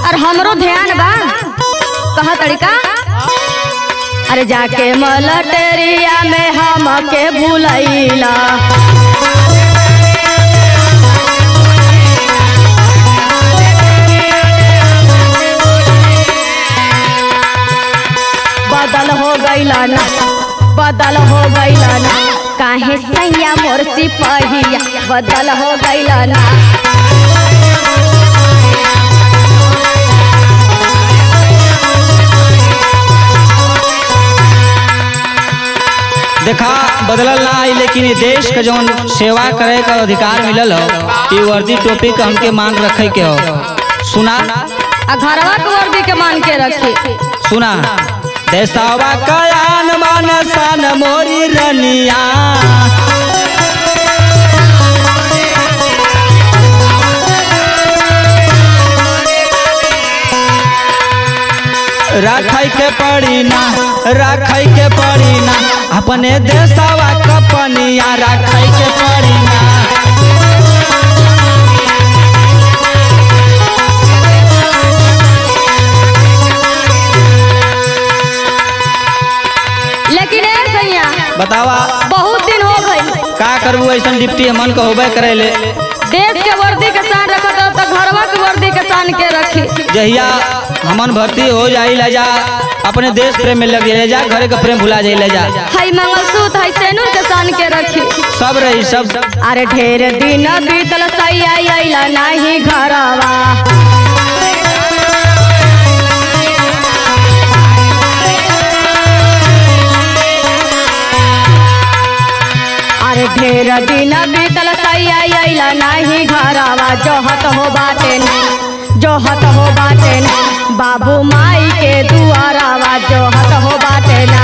और हमरो ध्यान बा कहा तरीका अरे जाके मलटेरिया में हमके भूलैला बदल हो गईला ना बदल हो गईला ना काहे सैया मोर सिपहिया बदल हो गईला ना देखा बदलल ना आई लेकिन ये देश के जौन सेवा करे का अधिकार मिलल हो ये वर्दी टोपी के हमके मांग रखे के हो सुना आ घरवा के वर्दी के मान के रखी सुना देसावा कयान मान सन मोरी रनिया रखै के पड़ी ना रखै के पड़ी ना अपने देसावा कपनिया रखै के पड़ी ना लेकिन ए सैया बतावा बहुत दिन हो गई का करबू ऐसा डिप्टी हमन को होबे करे ले देश के वर्दी के शान रखत हो तो घरवा के वर्दी के शान के रखी जहिया हमन भर्ती हो जाई ले जा अपने देश प्रेम में लग ले जा घरे का प्रेम भुला जाई ले जा हई मंगलसूत्र हई सेनुर के शान के रखी सब रही सब अरे ढेर दिन बीतल सैया अइला नाही घरवा अरे ढेर दिन बीतल सैया अइला नाही घरवा जोहत हो बाटे न जोहत हो बाटे न बाबू माई के दुआरावा जोहत हो बाटे ना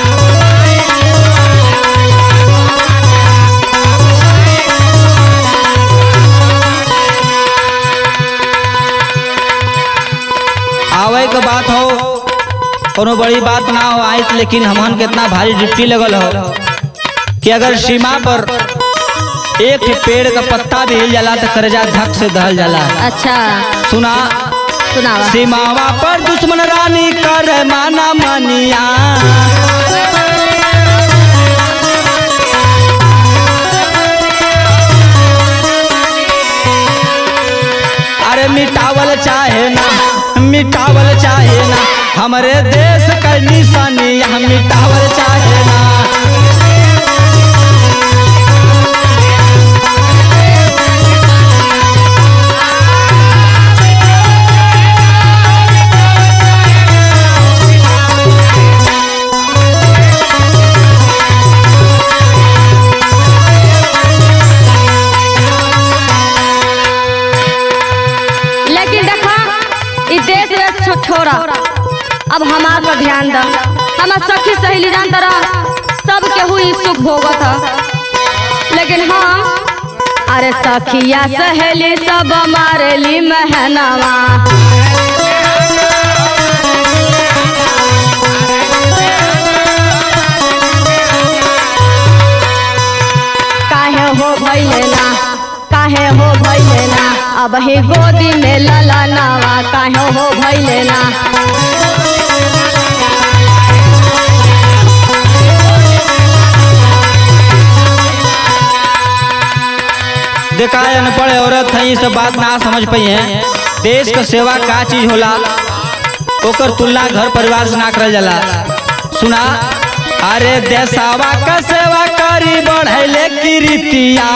आवे के बात हो कोनो बड़ी बात ना हो आई लेकिन हमन के इतना भारी डिप्टी लगल हो कि अगर सीमा पर एक ही पेड़ का पत्ता भी हिल जाला तो करजा धक से दहल जाला अच्छा सुना सुनावा सीमावा पर दुश्मन रानी कर माना मनिया अरे मिटावल चाहे ना मिटावल चाहे ना हमरे देश का निशानिया मिटावल चाहे ना लेकिन देखा ई देश रे छो- छोड़ा अब हमार पर ध्यान द हमार सखी सहेली जान तरह सब केहू ई सुख भोगत ह लेकिन हम अरे सखिया सहेली सब मारेली महनवा काहे हो भइले ना काहे हो भइले ना अब ही गोदी में लला नावा काहे हो भइले ना देखा है अनपढ़ औरत है ये सब बात ना समझ पाई है देश का सेवा का चीज होला ओकर तुलना घर परिवार से ना करल जाला सुना अरे देसावा का सेवा करी बढ़ैले की रीतिया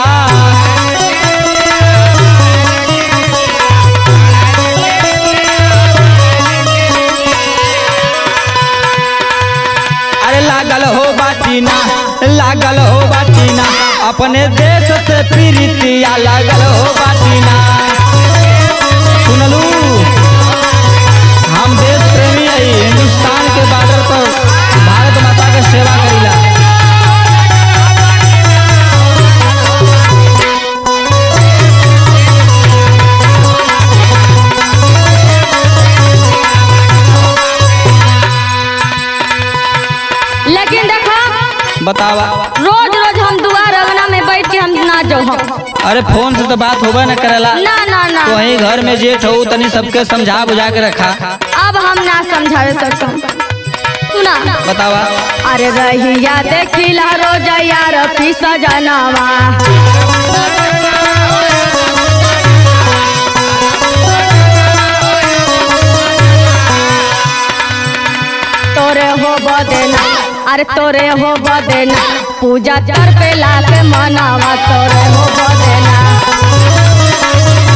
अरे लागल हो बाटीना लागल हो बाटीना अपने देश से प्रीतिया लागल हो बाटीना सुनलू हम देश प्रेमी है हिंदुस्तान के बॉर्डर पर भारत माता के सेवा करीला लेकिन देखा बतावा रोज रोज हम दुआर अंगना में बैठ के हम ना जो हम अरे फोन से तो बात होबे न करेला ना ना ना तो वही घर में जेठ हो तनी सबके समझा बुझा के रखा अब हम ना समझावे सकम सुना बतावा अरे रहिया देखिला रोज यार पीस जनवा तोरे हो बदेना अरे तोरे हो बदेना पूजा कर पे ला के मनावा तोरे हो बदेना